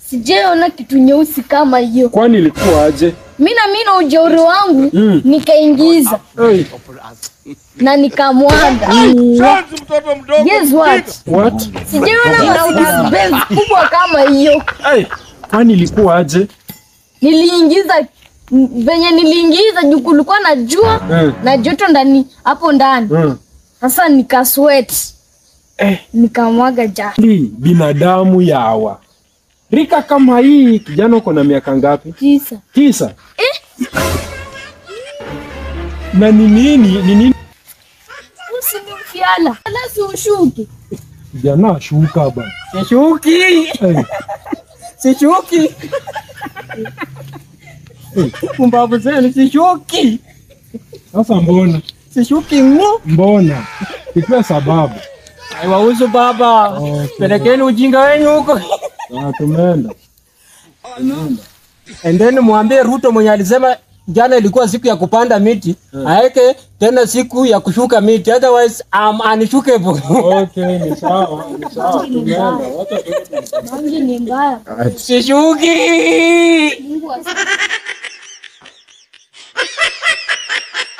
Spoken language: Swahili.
sijaona kitu nyeusi kama hiyo. Kwani ilikuwa aje? Mi na mi na ujeuri wangu Mm. nikaingiza Hey, na nikamwaga. Shanzi mtoto mdogo. Guess what? what? Sijaona Mercedes Benz kubwa kama hiyo. Hey, kwani ilikuwa aje? Niliingiza m- venye niliingiza juu kulikuwa na jua Mm. na joto ndani hapo ndani. Mm. Sasa nika sweat Eh, nikamwaga ja hii binadamu yawa. Rika kama hii, kijana uko na miaka ngapi? tisa. Tisa. Na ni nini? Ni nini? Usinimfiala ala si ushuke. Kijana ashuka bana. Sishuki, Hey, sishuki. Pumbavu zenu, sishuki, sasa mbona? sishuki ng'o. Mbona? Ikiwa sababu. Haiwahusu baba, Okay. pelekeni ujinga wenyu huko. Ah, tumeenda. And then mwambie Ruto mwenye alisema jana ilikuwa siku ya kupanda miti, aeke tena siku ya kushuka miti, otherwise I'm unshookable. Okay, ni sawa, ni sawa. Tumeenda. Wacha tuende. Mangi ni mbaya. Sishuki. Mungu asi-